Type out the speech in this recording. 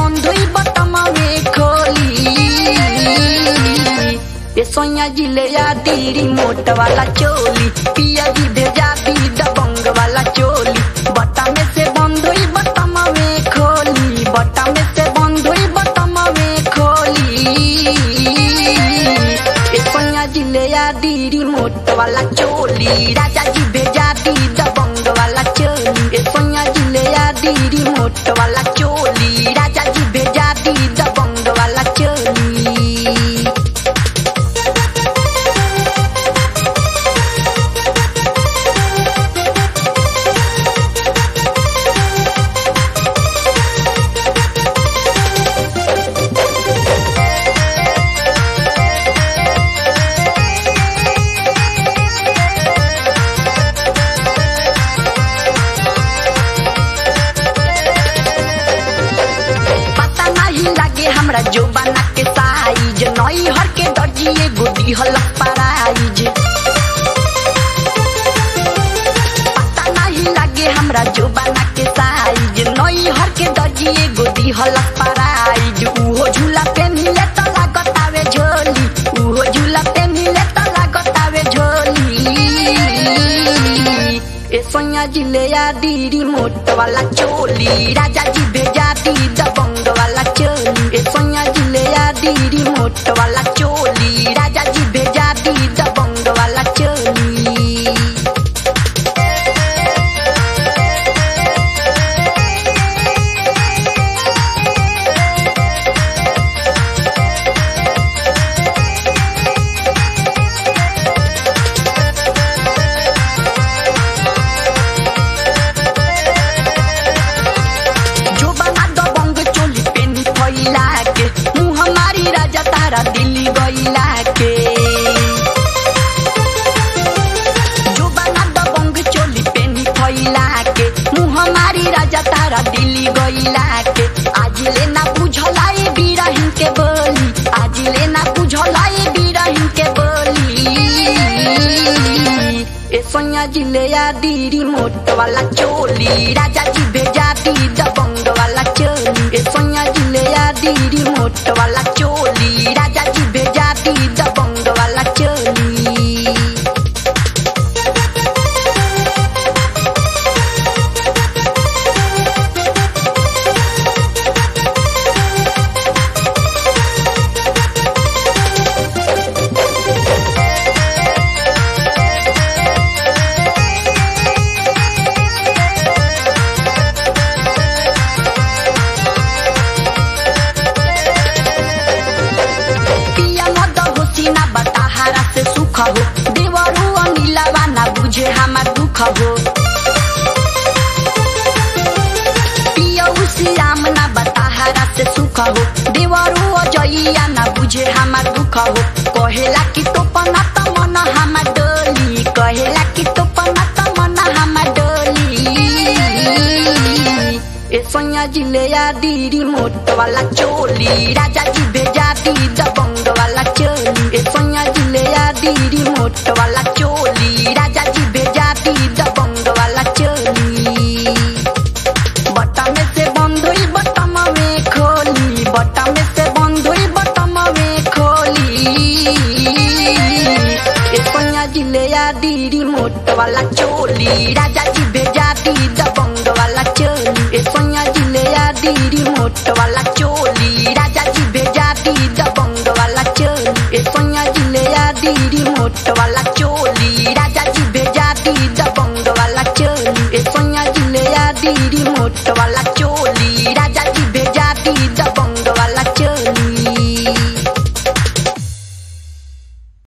बंद हुई बटम में खोली ये सोया जिले या दीरी मोट वाला चोली पिया जी भेजा दी दबंग वाला चोली बटा में से बंद हुई बटम में खोली बटा में से बंद हुई बटम में खोली ये सोया जिले या दीरी मोट वाला चोली राजा जी भेजा दी दबंग वाला चोली ये सोया जिले या दीरी मोट वाला चोली राजा जी भेजा दी दबंग वाला चोली पता नहीं लगे हमरा जो बना के साइज नई हर के दर्जिए गोदी हलक पराइज पता नहीं लगे हमरा जो बना के साइज नई हर के दर्जिए गोदी हलक पराइज उहो झूला पे मिले तो लागत आवे झोली उहो झूला पे मिले तो लागत आवे झोली ए सोया जिले या दीरी मोट वाला चोली राजा जी भेजा दी दबंग वाला चोली ए सोया जिले या दीरी मोट वाला चोली राजा जी भेजा दी दबंग वाला चोली जो बना दो बंग चोली पेनी फैला के मुँह हमारी राजा तारा दिल्ली गईला के जो बना दो बंग चोली पेनी फैला के मुँह हमारी राजा तारा दिल्ली गईला के आज लेना बुझलाई बीरहिन के बोली आज लेना बुझलाई बीरहिन के बोली ए सोया जिले या दीरी मोट वाला चोली राजा जी भेजा दी दबंग वाला चोली ए सोया जिले या दीरी मोट वाला चोली राजा जी भेजा दी दबंग वाला चोली पिया मद होसी ना बताहारा से सुख हो देवरू अनिलवा ना बुझे हमार दुख हो पिया उसी राम ना बताहारा से सुख हो देवरू अजइया ना बुझे हमार दुख हो कहेला कि तो पना त मन हमार डोली कहेला कि तो पना त मन हमार डोली ए सोया जिले या दीरी मोट वाला चोली राजा जी भेजा दी दबंग वाला चोली ए सोया जिले या दीरी मोट वाला चोली राजा जी भेजा दी दबंग वाला चोली बटा में से बंद हुई बटम में खोली बटा में से बंद हुई बटम में खोली ए सोया जिले या दीरी मोट वाला चोली राजा जी भेजा